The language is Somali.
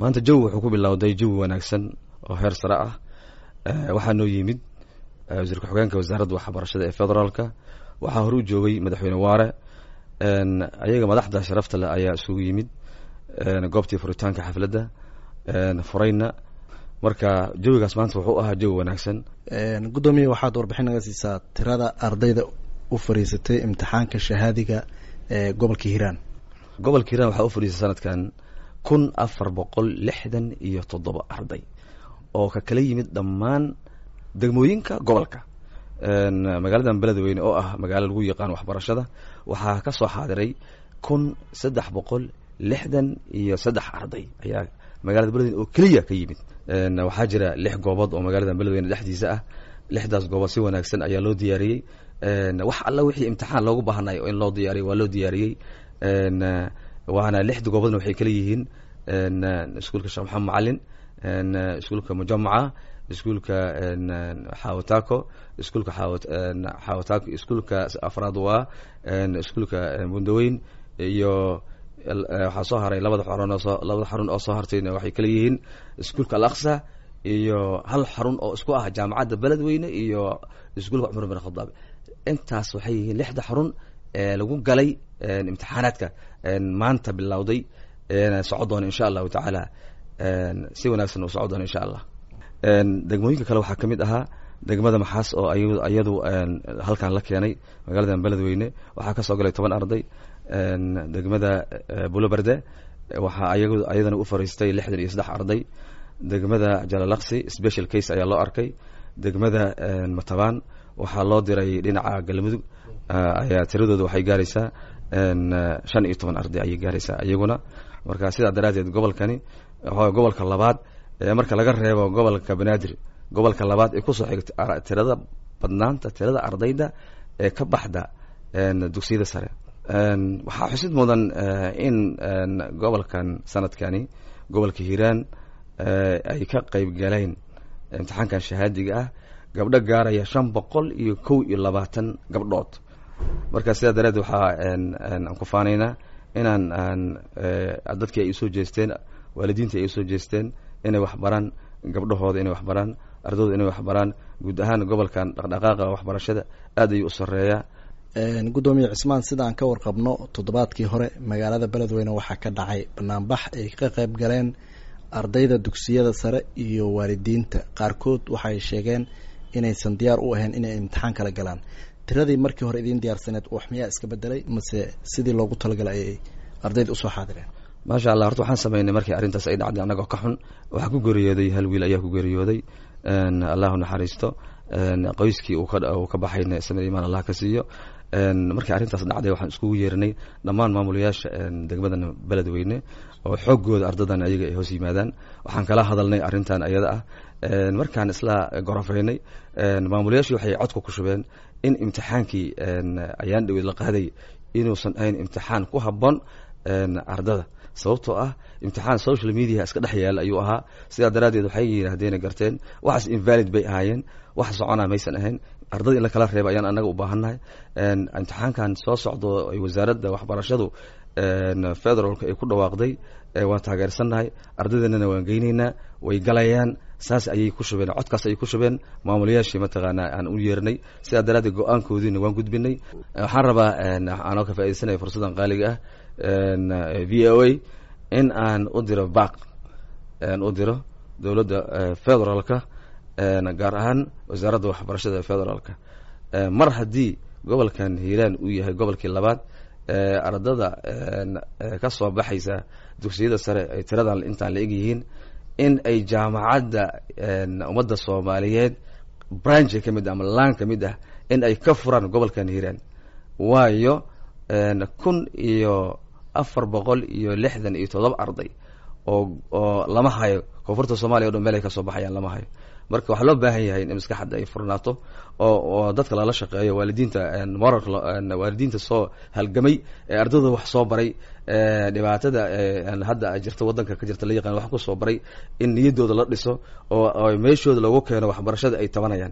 maanta jawi wuxuu ku bilowday jawi wanaagsan oo heer sare ah waxaa noo yimid wasiir ku-xigeenka wasaaradda waxbarashada ee federaalka waxaa hore u joogay madaxweyne waare ayaga madaxda sharafta leh ayaa isugu yimid goobtii furitaanka xafladda furayna marka jawigaas maanta wuxuu ahaa jawi wanaagsan guddoomiye waxaad warbixin naga siisaa tirada ardayda u fariisatay imtixaanka shahaadiga ee gobolka hiiraan gobolka hiiraan waxaa u fadhiisay sanadkan kun afar boqol lixdan iyo toddoba arday oo ka kala yimid dhammaan degmooyinka gobolka magaaladan beledweyne oo ah magaalo lagu yaqaan waxbarashada waxaa ka soo xaadiray kun saddex boqol lixdan iyo saddex arday ayaa magaalada beledweyne oo keliya ka yimid waxaa jira lix goobood oo magaaladan beledweyne dhexdiisa ah lixdaas goobood si wanaagsan ayaa loo diyaariyey wax alla wixii imtixaan loogu baahnay in loo diyaariyey waa loo diyaariyey waana lixda goobodna waxay kala yihiin iskuulka sheekh maxamed macalin iskuulka mujamaca iskuulka xawatako iskuulka xawatako iskuulka afraad waa iskuulka bundaweyn iyo waxaa soo haray labada xarun oo labada xarun oo soo hartayna waxay kala yihiin iskuulka alaqsa iyo hal xarun oo isku ah jaamacadda beledweyne iyo iskuulka cumar bin khadaab intaas waxay yihiin lixda xarun ee lagu galay imtixaanaadka maanta bilowday soco doona insha allahu tacaala si wanaagsan u soco doona insha allah degmooyinka kale waxaa ka mid ahaa degmada maxaas oo iyadu halkan la keenay magaaladan beledweyne waxaa kasoo galay toban arday degmada buloberde waxaa ayadana u fariistay lixdan iyo saddex arday degmada jalalaqsi special case ayaa loo arkay degmada matabaan waxaa loo diray dhinaca galmudug ayaa tiradooda waxay gaaraysaa shan iyo toban arday ayay gaaraysaa iyaguna marka sidaa daraaddeed gobolkani gobolka labaad marka laga reebo gobolka banaadir gobolka labaad ee kusoo xigta tirada badnaanta tirada ardayda ee ka baxda dugsiyada sare waxaa xusid mudan in gobolkan sanadkani gobolka hiiraan ay ka qeyb galeen imtixaankan shahaadiga ah gabdho gaaraya shan boqol iyo kow iyo labaatan gabdhood marka sidaa daraaddeed waxaa aan ku faanaynaa inaan dadkii ay usoo jeesteen waalidiintii ay usoo jeesteen inay waxbaraan gabdhahooda inay waxbaraan ardayda inay waxbaraan guud ahaan gobolkan dhaqdhaqaaqa waxbarashada aad ayuu u sareeyaa guddoomiye cismaan sida aan ka warqabno toddobaadkii hore magaalada beledweyne waxaa ka dhacay banaanbax ay ka qayb galeen ardayda dugsiyada sare iyo waalidiinta qaarkood waxay sheegeen inaysan diyaar u ahayn inay imtixaan kala galaan tiradii markii hore idiin diyaarsaneed wax miyaa iska bedelay mase sidii loogu talagalay ayay ardayda usoo xaadireen maasha allah horta waxaan sameynay markii arrintaas ay dhacday annagoo ka xun waxaa ku geeriyooday hal wiil ayaa ku geeriyooday allahu naxariisto qoyskii uu ka baxayna samir imaan allah ka siiyo markii arrintaas dhacday waxaan iskugu yeerinay dhammaan maamulayaasha degmadan beledweyne oo xooggooda ardadan ayaga ay hoos yimaadaan waxaan kala hadalnay arrintan ayada ah markaan isla gorofeynay maamulayaashii waxay codka ku shubeen in imtixaankii ayaan dhaweyd la qaaday inuusan ahayn imtixaan ku habboon ardada sababtoo ah imtixaan social media iska dhex yaala ayuu ahaa sidaa daraaddeed waxay yidhaahdeen garteen waxaas invalid bay ahaayeen wax soconaa maysan ahayn ardada in la kala reeba ayaan annaga u baahannahay imtixaankan soo socdo ay wasaaradda waxbarashadu federaalka ay ku dhawaaqday waan taageersannahay ardadeennana waan geynaynaa way galayaan saas ayay ku shubeen codkaas ayay ku shubeen maamulayaashii mataqaanaa aan u yeernay sidaa daraaddeed go-aankoodiina waan gudbinay waxaan rabaa aanoo ka faaidaysanaya fursaddan qaaliga ah v o a in aan u diro baaq u diro dowladda federaalka gaar ahaan wasaaradda waxbarashada federaalka mar haddii gobolkan hiiraan uu yahay gobolkii labaad ardada ka soo baxaysa dugsiyada sare ay tiradan intaan la eg yihiin in ay jaamacadda ummadda soomaaliyeed branch ka mid ah ama laan ka mid ah in ay ka furaan gobolkan hiiraan waayo kun iyo afar boqol iyo lixdan iyo toddoba arday oo oo lama hayo koonfurta soomaliya o dhan meel ay kasoo baxayaan lama hayo marka waxaa loo baahan yahay in maskaxadda ay furnaato oo oo dadka lala shaqeeyo waalidiinta moralka waalidiinta soo halgamay ee ardayda wax soo baray dhibaatada hadda jirta waddanka ka jirta la yaqaan wax ku soo baray in niyaddooda la dhiso oo meeshooda lagu keeno waxbarashada ay tabanayaan